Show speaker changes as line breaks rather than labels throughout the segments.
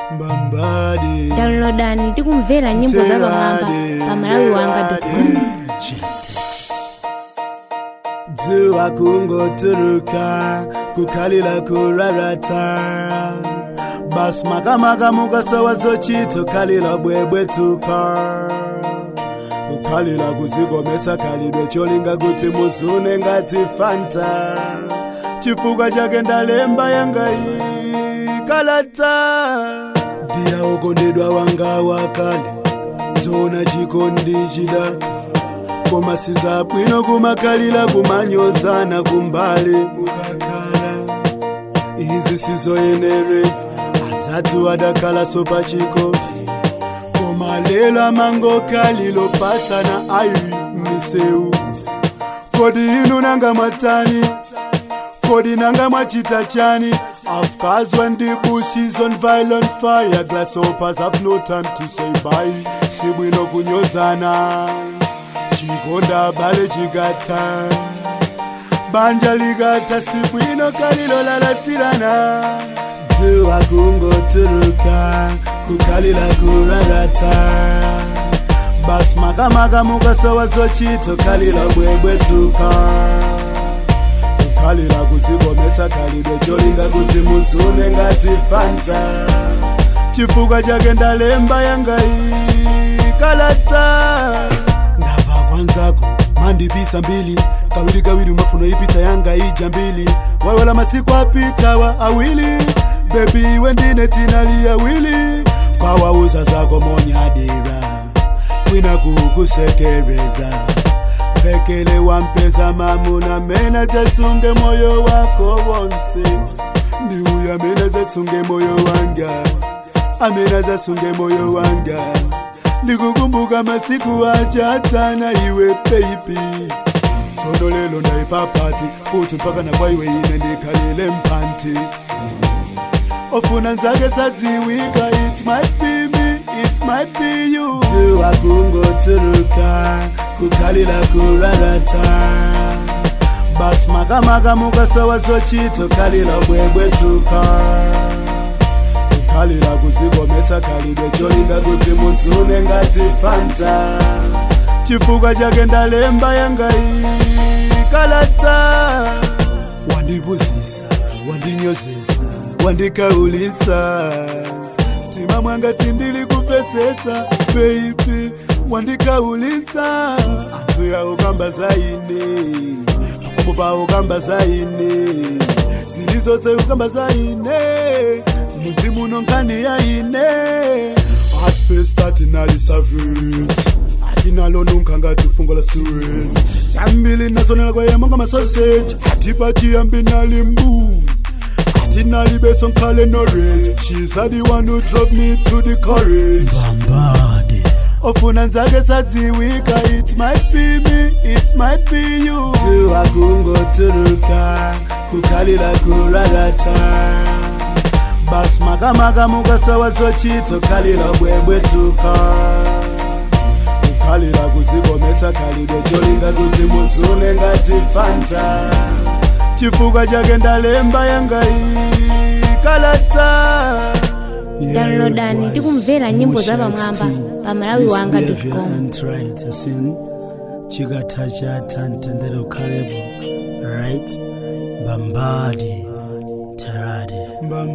mbambadi
downloadani tikumvera nyimbo za pamwamba pa malawi wanga
dzuwa kungoturuka kukhalira kurarata basi makamaka mukasowa zochito khalira bwebwetuka kukhalira kuzikomesa khalidwe cholinga kuti muzune ngati fanta chifukwa chake ndalemba yangayi kalata ndiya ukondedwa wanga wakale zona chikondi chidata koma sizabwino kumakhalira kumanyozana kumbali mukakhala izi sizoyenere adzathu adakhala sopachikoti koma lelo amangokhalilo pasana ayi miseu kodi inu nanga mwatani kodi nanga mwachita chani Of when the bush is on violent fire Grasshoppers have no time to say bye Sibwino kunyozana Chigonda bale chigata Banja ligata sibwino kalilo lalatirana Dzuwa kungoturuka Kukalila kurarata Bas makamaka mukasowa zochito kalila bwebwetuka khalira kuzikomesa khalidwe cholinga kuti muzune ngati fanta chifukwa chake ndalemba yangayi kalata ndabva kwanzako mandipisa mbili kawiri kawiri mafuno ipita yanga ija mbili waiwala masiku apitawa awili bebi wendine tinali awili kwawauza zako monyadira kwina kukusekerera pfekele wampeza mamuna mena dzatsunge moyo wako wonse ndiuya mena dzatsunge moyo wanga amena dzatsunge moyo wanga ndikukumbuka masiku achatsana iwe peipi tsono lelo ndaipapati kuti mpaka nakwaiwe ine ndikhalile mpanti ofuna nzake sadziwika it might be me it might be you dzuwa kungoturuka kukhalira kurarata basi makamaka mukasowa zochito khalira bwebwetuka kukhalira kuzikomesa khalidwe cholinga kuti muzune ngati fanta chifukwa chake ndalemba yangayi kalata wandibuzisa wandinyozesa wandikaulisa mtima mwanga sindili kupetsetsa beibi wandikaulisa anthu yawo kamba zaine pakomo pawo kamba zaine zili zonse kukamba zaine mudzi muno nkhani yaine at first atinali savage atinalo nunkha ngati fungo la sewage zambili nazonela kwayema nga masausage atipachiyambi nali mbu atinali beso nkhale norage she's the one who drove me to the courage
Bambadi.
ofuna nzake sadziwika it might be me it might be you dzuwa kungoturuka kukhalira kurarata basi makamaka mukasowa zochito khalira bwebwetuka kukhalira kuzikomesa khalidwe cholinga kuti muzune ngati fanta chifukwa chake ndalemba yangayi kalata
downloadani tikumvera nyimbo za pamwamba pa malawi wanga com
chikatha chatha mtendere ukhalepo right mbambadi terade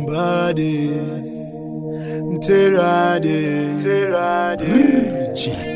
mbambadi terade terade